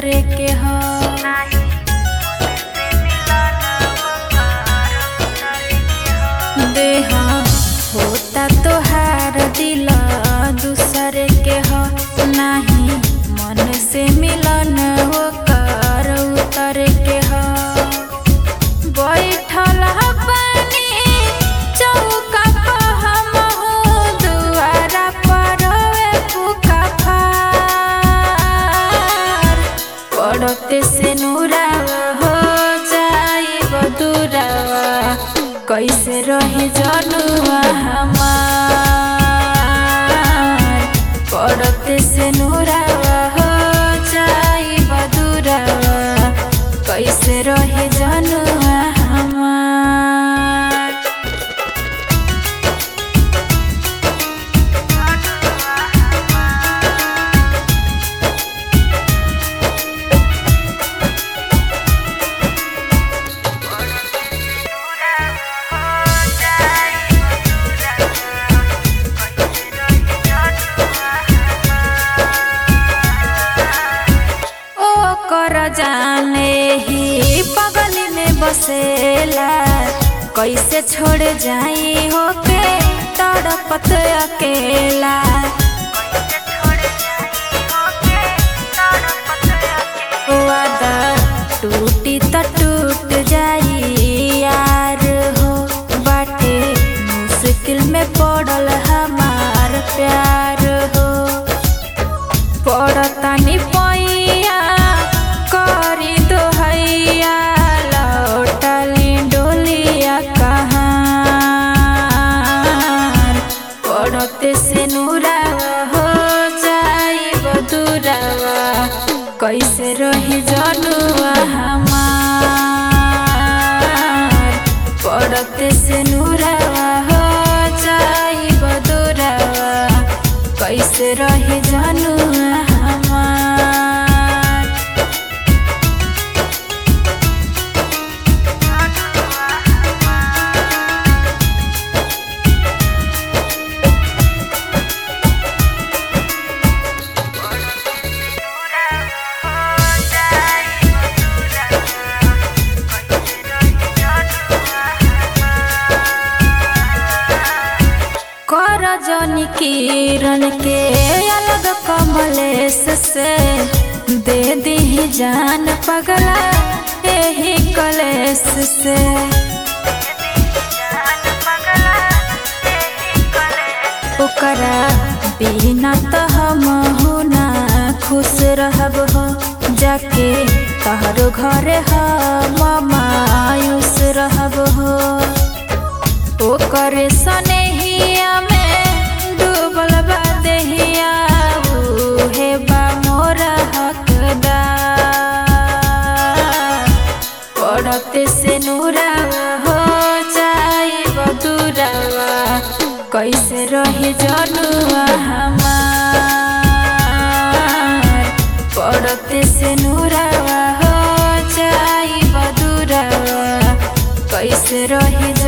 उतरे के हो देहा होता तोहार दिल दूसरे के हो नाही मन से मिलन होकर उतरे के हो बैठल पानी चौका पर हमहू दुआरा पर फूका फार पड़ते से नूरावा हो जाई बदुरावा कैसे रहे जनुआ हमार पड़ते से नूरावा हो जाई बदुरावा कैसे रहे जनुआ हमार ओ कर जाने ही पगली में बसेला कैसे छोड़ जाई होके तड़पत अकेला वादा टूटी त टूट जाई यार हो बाटे मुश्किल में पड़ल हमार प्यार हो पड़तानी पैया करी दोहैया लौटली डोलिया कहाँ पड़ते से नूरावा हो जाई बदुरावा कैसे रही जनुआ हमार पड़ते से नूरावा हो जाई बदुरावा कैसे रही जनुआ हमार कर जनी किरण के अलग कमलेश से दे दी जान पगला यही कलेश से ओकरा बिना तो हम हो ना खुश रहब हो जाके तहरो घरे हम मायूस रहब हो ओकरे सनेहिया में डूबल बा देहिया उहे बा मोरा हकदार पड़ते से नूरावा हो जाई बदुरावा कैसे रहे जनुआ हमार पड़ते से नूरावा हो जाई बदुरावा कैसे रहे